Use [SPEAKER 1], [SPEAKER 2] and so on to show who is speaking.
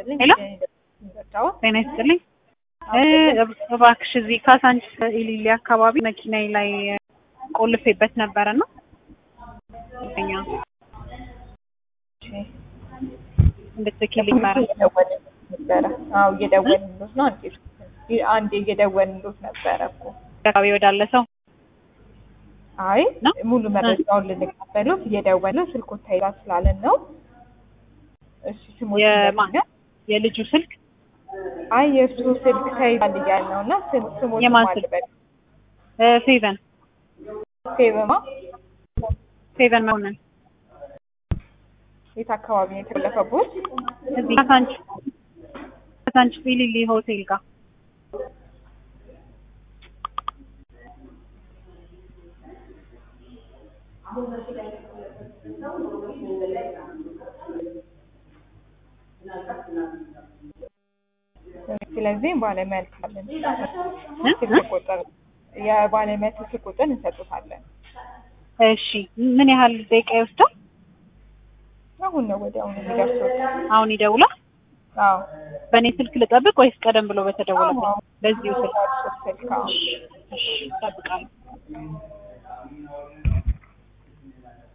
[SPEAKER 1] ይስጥልኝ።
[SPEAKER 2] ሄሎ
[SPEAKER 1] ዘጫው
[SPEAKER 2] ጤና ይስጥልኝ። እባክሽ እዚህ ካሳንቺስ ኢሊሊ አካባቢ መኪናዬ ላይ ቆልፌበት ነበረ እና እኛ እንድትልኪልኝ ማለት ነው።
[SPEAKER 1] ነበረ። አዎ እየደወልንሎት ነው። አንዴ አንዴ እየደወልንሎት ነበረ እኮ።
[SPEAKER 2] አካባቢ ወዳለ ሰው
[SPEAKER 1] አይ
[SPEAKER 2] ነው?
[SPEAKER 1] ሙሉ መረጃውን ልንቀበሉት እየደወልን ስልኮት ታይላ ስላለን ነው። እሺ ስሞት
[SPEAKER 2] የማ- የልጁ ስልክ
[SPEAKER 1] አይ የእሱ ስልክ ተይዟል እያለ ነው እና ስም- ስሞት
[SPEAKER 2] የማን ስልክ?
[SPEAKER 1] ማልበል
[SPEAKER 2] እ ፌቨን
[SPEAKER 1] ፌበማ
[SPEAKER 2] ፌቨን መሆንን
[SPEAKER 1] የት አካባቢ ነው የተለፈቡት?
[SPEAKER 2] እዚህ ካሳንቺስ ካሳንቺስ ኢሊሊ ሆቴል ጋር
[SPEAKER 1] ስለዚህ ባለሙያ ልካለን
[SPEAKER 2] እ?
[SPEAKER 1] ስልክ ቁጥር የባለሙያ ስልክ ቁጥር እንሰጡታለን።
[SPEAKER 2] እሺ ምን ያህል ደቂቃ ይወስዳል?
[SPEAKER 1] አሁን ነው ወዲያውኑ የሚደርሱት።
[SPEAKER 2] አሁን ይደውላል?
[SPEAKER 1] አዎ
[SPEAKER 2] በእኔ ስልክ ልጠብቅ ወይስ ቀደም ብሎ በተደወለበት?
[SPEAKER 1] አዎ።
[SPEAKER 2] በዚሁ ስልክ
[SPEAKER 1] ስልክ አዎ።
[SPEAKER 2] እሺ፣ እሺ፣ እጠብቃለሁ።